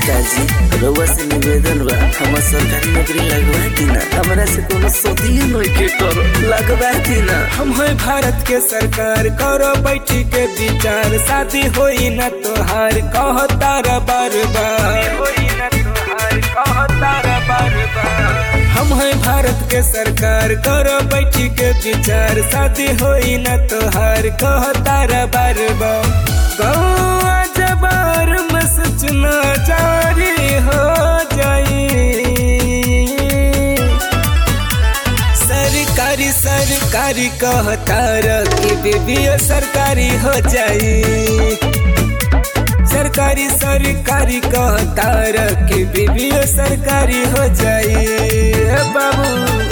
सरकार जी रउआ से निवेदन बा हमर सरकारी नौकरी लगवा दीना हमरा से कोनो सोधिए नहीं के करो लगवा दीना हम है भारत के सरकार करो बैठी के विचार शादी होई न तोहार कह तारा बार बार हम है भारत के सरकार करो बैठी के विचार शादी होई न तोहार कह तारा बार बार गौआ जबार में सूचना जारी हो जाई सरकारी सरकारी कहतार कि बीबीओ सरकारी हो जाई सरकारी सरकारी कहतार कि बीबीओ सरकारी हो जाई ए बाबू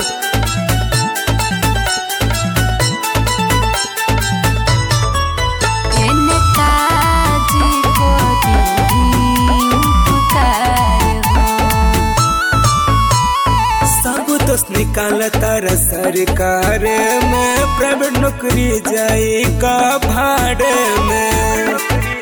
नेताजी को दी पुकार हो सब दोस्त निकाल तारा सरकार में प्राइवेट नौकरी जाई का भाड़े में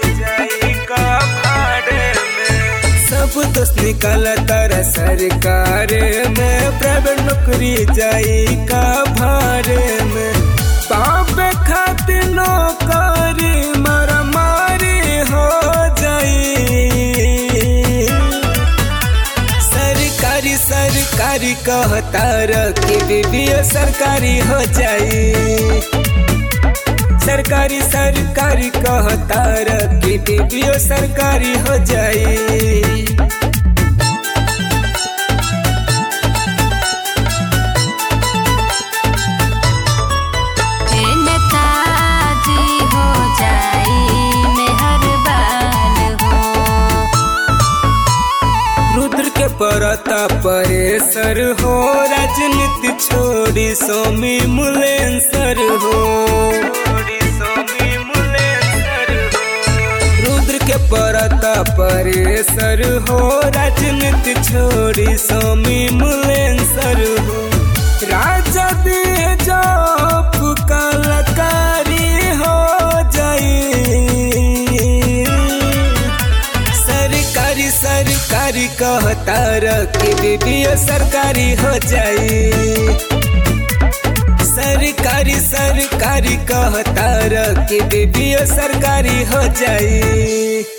सब दोस्त निकाल तारा सरकार में प्राइवेट नौकरी जाई का भाड़े में पापे खातिर नौकरी मारा मारी हो जाई सरकारी सरकारी कहतार कि बीबीओ सरकारी हो जाई सरकारी सरकारी कहतार कि बीबीओ सरकारी हो जाई हे नेताजी हो जाई मेहरबान हो रुद्र के परता परेसर हो राजनीति छोड़ी सोमी मुलेंसर हो रुद्र के परता परेसर हो राजनीति छोड़ी सोमी मुलेंसर हो राजा दे जॉब कलाकारी हो जाई सरकारी सरकारी कहतार कि बीबीओ सरकारी हो जाई सरकारी सरकारी कहतार कि बीबीओ सरकारी हो जाई